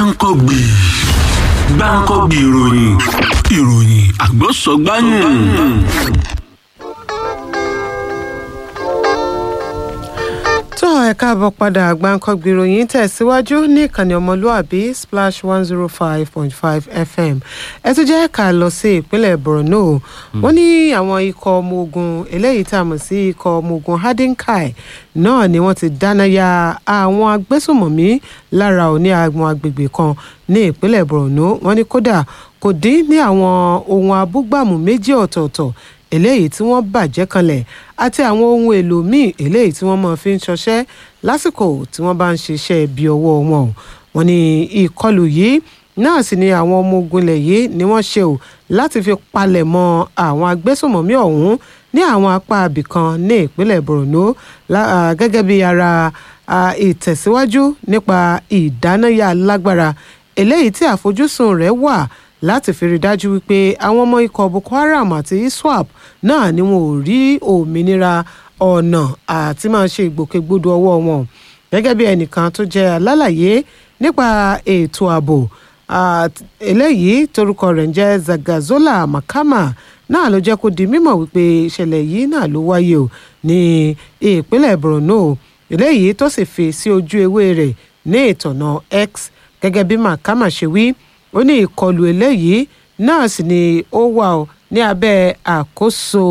gbáǹkọ́gbì gbáǹkọ́gbì ìròyìn ìròyìn àgbọ̀sọ̀gbáyìn. tó ẹ káàbọ̀ padà Gbankanbi ìròyìn tẹ̀síwájú ní ìkànnì ọmọlúàbí splash one zero five point five fm ẹ tún jẹ́ ká lọ sí ìpínlẹ̀ borno wọ́n ní àwọn ikọ̀ ọmọ ogun eléyìí tá a mọ̀ sí ikọ̀ ọmọ ogun hadinkai náà ni wọ́n ti dáná ya àwọn agbésùnmọ̀mí lára òní àwọn agbègbè kan ní ìpínlẹ̀ borno wọ́n ní kódà kò dín ní àwọn ohun abúgbàmù méjì ọ̀tọ̀ọ̀tọ̀ eléyìí tí wọ́n bàjẹ́ kanlẹ̀ àti àwọn ohun èlò míì eléyìí tí wọ́n máa fi ń ṣọṣẹ́ lásìkò tí wọ́n bá ń ṣiṣẹ́ ibi ọwọ́ wọn wọ́n ní ìkọlù yìí náà sì ni àwọn ọmọ ogun ilẹ̀ yìí ni wọ́n ṣe ò láti fi palẹ̀ mọ́ àwọn agbésùnmọ̀mí ọ̀hún ní àwọn apá abìkan ní ìpínlẹ̀ borno gẹ́gẹ́ bí ara ìtẹ̀síwájú nípa ìdánáyà lágbára eléyìí tí àfojúsùn rẹ̀ wà láti fi rí dájú wípé àwọn ọmọ ikọ̀ boko haram àti iswap náà ni wọn ò rí òmìnira ọ̀nà àti máa ṣe ìgbòkègbodò ọwọ́ wọn gẹ́gẹ́ bí ẹnìkan tó jẹ́ alálàyé nípa ètò ààbò eléyìí torúkọ rẹ̀ ń jẹ́ zagazola makama náà ló jẹ́ kó di mímọ̀ wípé ìṣẹ̀lẹ̀ yìí náà ló wáyé o ní ìpínlẹ̀ borno eléyìí tó sì fi sí ojú ewé rẹ̀ ní ìtọ̀nà x gẹ́gẹ́ bí makama ṣe wí ó ní ìkọlù eléyìí náà sì ni ó wà ó ní abẹ́ àkóso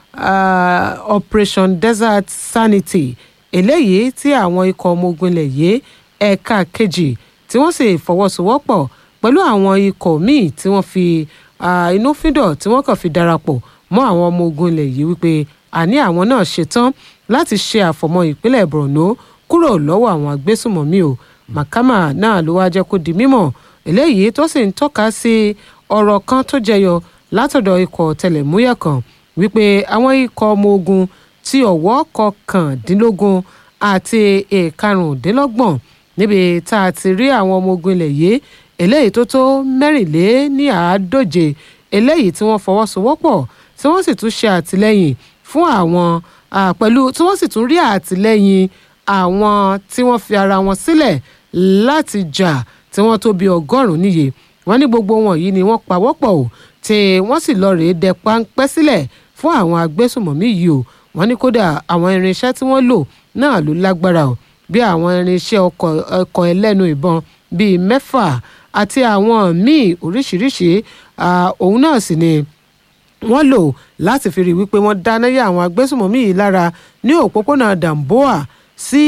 uh, operation desert sanity eléyìí tí àwọn ikọ̀ ọmọ ogun ilẹ̀ yìí ẹ̀ka kejì tí wọ́n sì fọwọ́sowọ́pọ̀ pẹ̀lú àwọn ikọ̀ míì tí wọ́n fi inú fídọ̀ tí wọ́n kàn fi darapọ̀ mọ́ àwọn ọmọ ogun ilẹ̀ yìí wípé àní àwọn náà ṣetán láti ṣe àfọ̀mọ́ ìpínlẹ̀ borno kúrò lọ́wọ́ àwọn agbésùmọ̀mí o makama náà ló wá jẹ́ kó di mímọ̀ eléyìí tó sì ń tọ́ka sí ọ̀rọ̀ kan tó jẹyọ látọ̀dọ̀ ikọ̀ tẹlẹ̀múyẹ̀ kan wípé àwọn ikọ̀ ọmọ ogun ti ọ̀wọ́ kọkàndínlógún àti ìkarùndínlọ́gbọ̀n níbi tá a ti rí àwọn ọmọ ogun ilẹ̀ yìí eléyìí tó tó mẹ́rìnléní àádóje eléyìí tí wọ́n fọwọ́sowọ́pọ̀ tí wọ́n sì tún ṣe àtìlẹ́yìn fún àwọn pẹ̀lú tí wọ́n sì tún rí àtìlẹ́yìn àwọn tí wọ́n fi ara wọn sílẹ̀ láti jà tí wọ́n tó bí ọgọ́rùn-ún níye wọ́n ní gbogbo wọn yìí ni wọ́n pawọ́pọ̀ o tí wọ́n sì lọ rèé dẹ páńpẹ́ sílẹ̀ fún àwọn agbésùmọ̀mí yìí o wọ́n ní kódà àwọn irinṣẹ́ tí wọ́n lò náà ló lágbára o bí àwọn irinṣẹ́ ọkọ̀ ẹlẹ́nu ìbọn bíi mẹ́fà àti àwọn míì oríṣiríṣi òun náà sì ni wọ́n lò láti fi rí wípé wọ́n dáná yá àwọn agbésùmọ̀mí yìí lára ní òpópónà damboa sí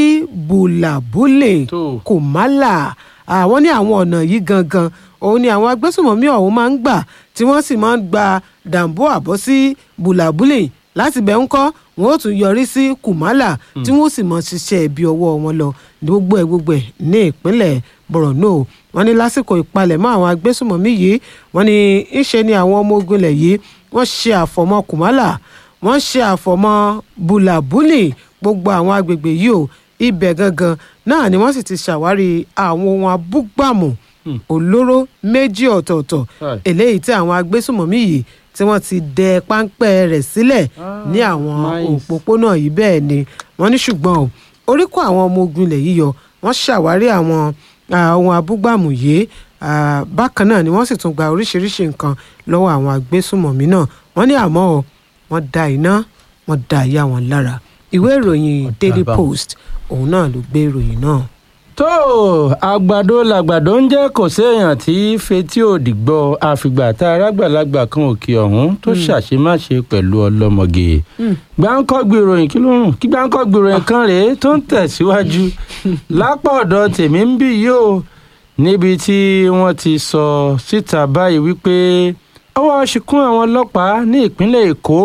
bulabule kòmálà àwọn ní àwọn ọ̀nà yìí gangan òun ni àwọn agbésùmọ̀mí ọ̀hún máa ń gbà tí wọ́n sì máa ń gba damboa bọ́ sí bulabule láti bẹ̀ ń kọ́ wọn ó tún yọrí sí kùmálà tí wọ́n sì mọ̀ ṣiṣẹ́ ibi ọwọ́ wọn lọ gbogbo ẹ̀ gbogbo ẹ̀ ní ìpínlẹ̀ borno wọ́n ní lásìkò ìpalẹ̀mọ́ àwọn agbésùmọ̀mí yìí wọ́n ní ńṣe ni àwọn ọmọ ogun ilẹ̀ yìí wọ́n ṣe àfọ̀mọ́ kùmálà wọ́n ṣe àfọ̀mọ́ bulabuli gbogbo àwọn agbègbè yìí o ibẹ̀ gangan náà ni wọ́n sì ti ṣàwárí àwọn ohun abúgbàmù olóró méjì ọ̀tọ̀ọ̀tọ̀ eléyìí tí àwọn agbésùmọ̀mí yìí tí wọ́n ti dẹ páńpẹ́ rẹ̀ sílẹ̀ ní àwọn òpópónà yìí bẹ́ẹ̀ ni wọ́n ní ṣùgbọ́n o orí kó àwọn ọmọ ogun ilẹ̀ yìí yọ wọ́n ṣàwárí àwọn ohun abúgbàmù yìí bákan náà ni wọ́n sì tún gba oríṣiríṣi nǹkan lọ́wọ́ àwọn agbésùmọ̀mí náà wọ́n ní àmọ́ o wọ́n da iná wọ́n da ìyá wọn lára ìwé ìròyìn daily post òun náà ló gbé ìròyìn náà. tó àgbàdo làgbàdo ń jẹ́ kò séèyàn tí fetí òdì gbọ́ àfìgbà tá arágbàlagbà kan òkè ọ̀hún tó ṣàṣemáṣe pẹ̀lú ọlọ́mọge gbáǹkọ́gbì ìròyìn kí ló rùn kí gbáǹkọ́gbì ìròyìn kan rèé tó ń tẹ̀síwájú lápá ọ̀dọ̀ tèmi ń bì yìí o níbi tí wọ́n ti sọ síta báyìí wípé ọwọ́ ṣìkún àwọn ọlọ́pàá ní ìpínlẹ̀ èkó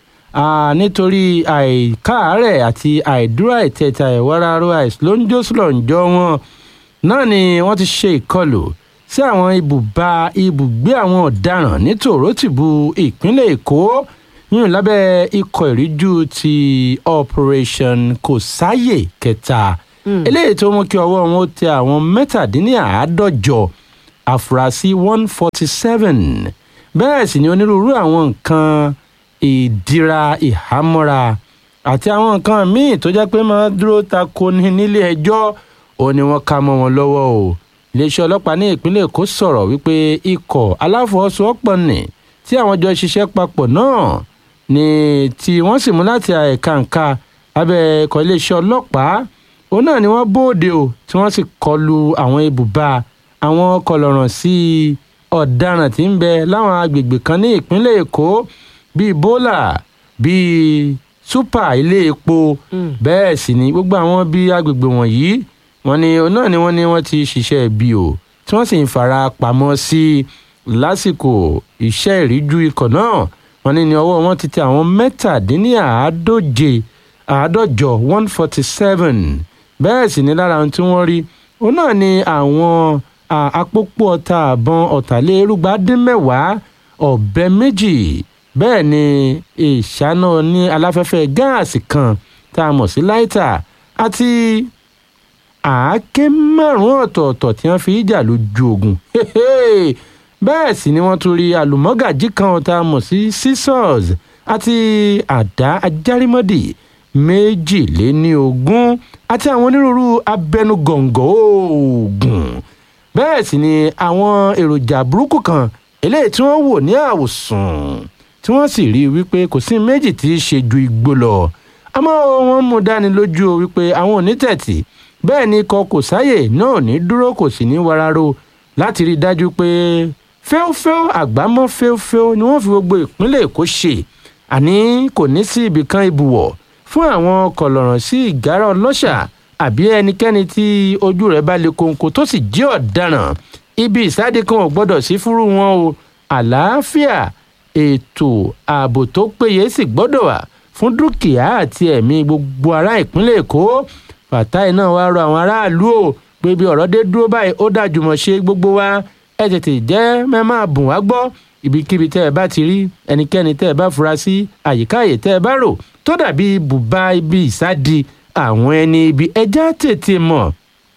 nítorí àìkáàárẹ̀ àti àìdúró àìtẹ̀tà ìwáraró àìsílóńjọ́sílọ̀njọ́ wọn náà ni wọ́n ti ṣe ìkọlù sí àwọn ibùba ibùgbé àwọn ọ̀daràn ní tòrótìbù ìpínlẹ̀ èkó yìnyín lábẹ́ ikọ̀ ìríjú ti operation kò sáyè kẹta eléyìí tó mú kí ọwọ́ wọn ó tẹ àwọn mẹ́tàdínláàádọ́jọ àfúrásì one forty seven bẹ́ẹ̀ sì ni onírúurú àwọn nǹkan ìdíra ìhámọ́ra àti àwọn nǹkan míì tó jẹ́ pé máa dúró tako ní nílé ẹjọ́ ò ní wọ́n ká mọ́ wọn lọ́wọ́ o iléeṣẹ́ ọlọ́pàá ní ìpínlẹ̀ èkó sọ̀rọ̀ wípé ikọ̀ aláfọwọ́sowọ́pọ̀ nì tí àwọn jọ ṣiṣẹ́ papọ̀ náà ni tí wọ́n sì mú láti ẹ̀ka ǹka abẹ́ ikọ̀ iléeṣẹ́ ọlọ́pàá òun náà ni wọ́n bóde o tí wọ́n sì kọlu àwọn ibùba àwọn kọlọ̀ràn sí ọ̀daràn tí ń bẹ láwọn agbègbè kan ní ìpínlẹ̀ èkó bíi bólà bíi súpà ilé epo bẹ́ẹ̀ sì ni gbogbo àwọn bíi agbègbè wọ̀nyí wọ́n ní òun náà ni wọ́n ní wọ́n ti ṣiṣẹ́ bí o tí wọ́n sì ń fara pamọ́ sí lásìkò iṣẹ́ ìríjú ikọ̀ náà wọ́n ní ní ọwọ́ wọn ti tẹ àwọn mẹ́tàdínníàádóje àádọ́jọ one forty seven bẹ́ẹ̀ sì ni lára ohun tí wọ́n rí òun náà ni àwọn àpòpọ̀ ọta àbọ̀n ọ̀tàlérúgba dín mẹ́wàá ọ̀bẹ méjì bẹ́ẹ̀ ni ìṣáná ní aláfẹ́fẹ́ gáàsì kan tá a mọ̀ sí láìtà àti àáké márùn-ún ọ̀tọ̀ọ̀tọ̀ tí wọ́n fi jà lójú ogun bẹ́ẹ̀ sì ni wọ́n tún rí àlùmọ́gàjí kan tá a mọ̀ sí scissors àti àdá ajárímọ́dì méjìléníogún àti àwọn onírúurú abẹnugọ̀ngọ̀ oògùn bẹ́ẹ̀ sì ni àwọn èròjà burúkú kan eléyìí tí wọ́n wò ní àwòsàn tí wọ́n sì rí i wípé kò sí méjì tí í ṣe ju igbó lọ àmọ́ wọ́n mú dání lójú o wípé àwọn onítẹ̀tì bẹ́ẹ̀ ni ikọ̀ kò sáyè náà ní dúró kò sì ní wararo láti rí i dájú pé fẹ́ọ́fẹ́ọ́ àgbámọ́ fẹ́ọ́fẹ́ọ́ ni wọ́n fi gbogbo ìpínlẹ̀ èkó ṣe àní kò ní sí ibìkan ibùwọ̀ fún àwọn kọlọ̀ràn sí ìgárá ọlọ́ṣà àbí ẹnikẹ́ni tí ojú rẹ̀ bá le kóńkó tó sì jẹ́ ọ̀daràn ibi ìsáde kan ò gbọ́dọ̀ sí fúrú wọn o àlàáfíà ètò ààbò tó péye sì gbọ́dọ̀ wà fún dúkìá àti ẹ̀mí gbogbo ará ìpínlẹ̀ èkó fàtáì náà wá rọ àwọn aráàlú o pé bí ọ̀rọ̀ dé dúró báyìí ó dájú mọ̀ ṣe gbogbo wa ẹ tètè jẹ́ mẹ́ máa bùn wá gbọ́ ibikíbi tẹ́ ẹ bá ti rí ẹnikẹ́ni tẹ́ ẹ bá fura sí àyíká àyè tẹ́ ẹ bá rò tó dàbí bùbá ibi ìsádi àwọn ẹni ibi ẹja tètè mọ̀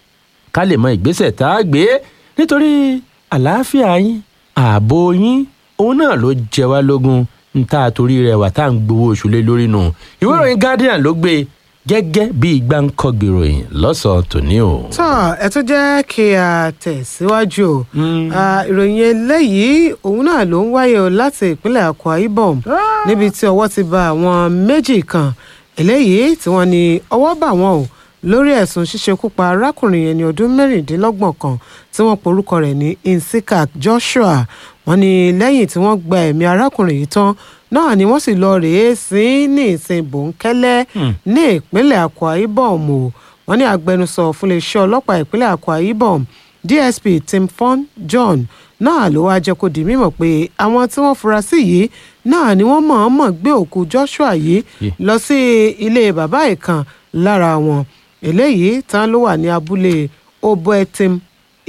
ká lè mọ ìgbésẹ̀ tá a gbé nítorí àlàáfíà yín ààbò yín òun náà ló jẹ wá lógún ń tá a torí rẹ̀ wà tá à ń gbowó oṣù lé lórí nù ìwé ìròyìn guardian ló gbé gẹ́gẹ́ bí igbá ń kọ́ gbèròyìn lọ́sàn-án tòní o. tọ́ ẹ tún jẹ́ kí a tẹ̀síwájú o ìròyìn eléyìí òun náà ló ń wáyé o láti ìpínlẹ̀ akwa ibom níbi tí ọwọ́ ti bá àwọn méjì kan eléyìí tí wọ́n ní ọwọ́ bà wọ́n o lórí ẹ̀sùn ṣíṣekúpa arákùnrin ẹni ọdún mẹ́rìndínlọ́gbọ̀n kan tí wọ́n porúkọ rẹ̀ ní insikak joshua wọ́n ní lẹ́yìn tí wọ́n gba ẹ̀mí arákùnrin yìí tán náà ni wọ́n sì lọ rèé sí ní ìsìn bòńkẹ́lẹ́ ní ìpínlẹ̀ akwa ibom o wọ́n ní agbẹnusọ fún iléeṣẹ́ ọlọ́pàá ìpínlẹ̀ akwa ibom dsp tim fon john náà ló wáá jẹ́ kó di mímọ̀ pé àwọn tí wọ́n fura sí yìí náà ni wọ́n mọ̀ọ́mọ̀ gbé òkú joshua yìí lọ sí ilé bàbá ìkan lára wọn eléyìí tán ló wà ní abúlé oboetim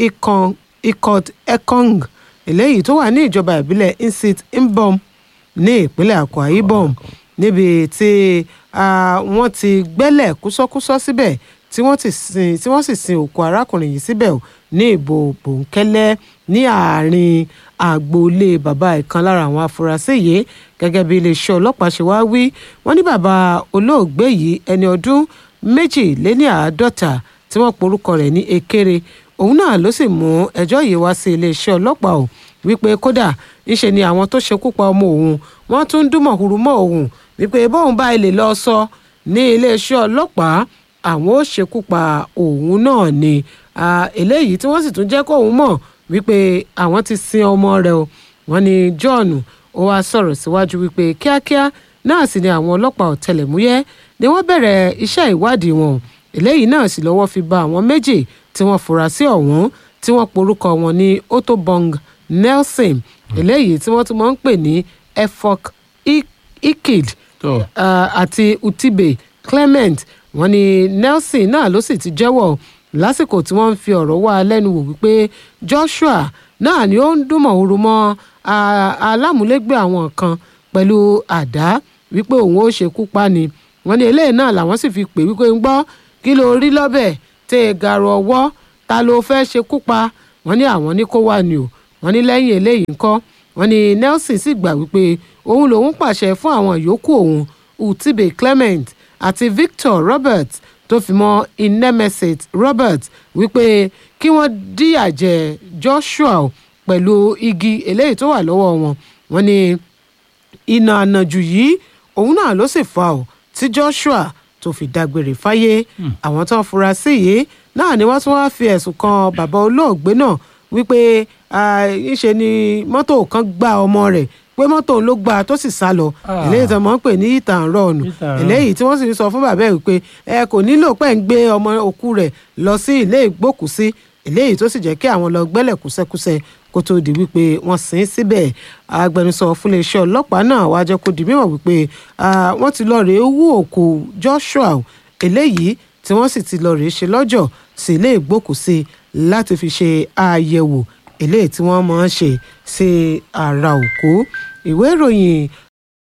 ikot ekong eléyìí tó wà ní ìjọba ìbílẹ̀ insit mbom ní ìpínlẹ̀ akwa ibom níbi tí wọ́n ti gbẹ́lẹ̀ kúsọ́kúsọ́ síbẹ̀ tí wọ́n ti sin tí wọ́n sì sin òkú arákùnrin yìí síbẹ̀ ní ìbò bòńkẹ́lẹ́ ní àárín agboolé bàbá ìkan lára àwọn afurasí yìí gẹ́gẹ́ bí iléeṣẹ́ ọlọ́pàá ṣe wá wí wọ́n ní bàbá olóògbé yìí ẹni ọdún méjìléní àádọ́ta tí wọ́n porúkọ rẹ̀ ní ekere òun náà ló sì mú ẹjọ́ yìí wá sí iléeṣẹ́ ọlọ́pàá o wípé kódà ńṣe ni àwọn tó ṣekú pa ọmọ òun wọ́n tún ń dúnmọ̀ huru mọ́ òun wípé bóun bá ilé lọ sọ ní iléeṣẹ́ ọlọ́pàá àwọn ó ṣekú pa òun náà ni eléyìí tí wọ́n sì tún jẹ́ kóun mọ̀ wípé àwọn ti sin ọmọ rẹ̀ o wọ́n ní John ó wá sọ̀rọ̀ síwájú wípé kíákíá náà sì ni àwọn ọlọ́pàá ọ̀tẹlẹ̀múyẹ́ ni wọ́n bẹ̀rẹ̀ iṣẹ́ ìwádìí wọn eléyìí náà sì lọ́wọ́ fi ba àwọn méjì tí wọ́n fura sí ọ̀hún tí wọ́n porúkọ wọn ní otobong nelson eléyìí tí wọ́n tún máa ń pè ní efok ikid àti utibe clement wọ́n ní nelson náà ló sì ti jẹ́wọ́ lásìkò tí wọ́n ń fi ọ̀rọ̀ wá lẹ́nu wò wípé joshua náà ni ó ń dúnmọ̀ ooru mọ́ alámúlégbé àwọn kan pẹ̀lú àdá wípé òun ó ṣekú pa ni wọ́n ní eléyìí náà làwọn sì fi pè wípé ń gbọ́ kí ló rí lọ́bẹ̀ tẹ́ ẹ gàrò ọwọ́ ta ló fẹ́ ṣekú pa wọ́n ní àwọn ní kó wà ní o wọ́n ní lẹ́yìn eléyìí ńkọ́ wọ́n ní nelson sì gbà wípé òun lòun pàṣẹ fún àwọn yòókù òun utibe clement àti victor roberts tó fi mọ́ inemesit robert wípé kí wọ́n díyà jẹ joshua o pẹ̀lú igi eléyìí tó wà lọ́wọ́ wọn wọ́n ní iná ànàjù yìí òun náà ló sì fa ọ́ tí joshua tó fi dágbére fáyé àwọn tó ń fura sí yìí náà ni wọ́n tún wá fi ẹ̀sùn kan bàbá olóògbé náà wípé ìṣe ni mọ́tò kan gbá ọmọ rẹ̀ pé mọ́tò òun ló gbá a tó sì sá lọ Ah. eléyìí tó mọ̀ ń pè ní ìtàn rọ̀ọ̀nù Hit and run. eléyìí tí wọ́n sì ń sọ fún bàbá ẹ̀ wípé ẹ kò nílò pẹ́ ń gbé ọmọ òkú rẹ̀ lọ sí ilé ìgbókùsí eléyìí tó sì jẹ́ kí àwọn lọ gbẹ́lẹ̀ kúsẹ́kúsẹ́ kó tó di wípé wọ́n sin ín síbẹ̀ agbẹnusọ fún iléeṣẹ́ ọlọ́pàá náà wàá jẹ́ kó di mímọ̀ wípé ah, wọ́n ti lọ rèé wú òkú joshua o, eléyìí tí wọ́n sì ti lọ rèé ṣe lọ́jọ́ sí ilé ìgbókùsí láti fi ṣe àyẹ̀wò eléyìí tí wọ́n máa ń ṣe sí ara òkú ìwé ìròyìn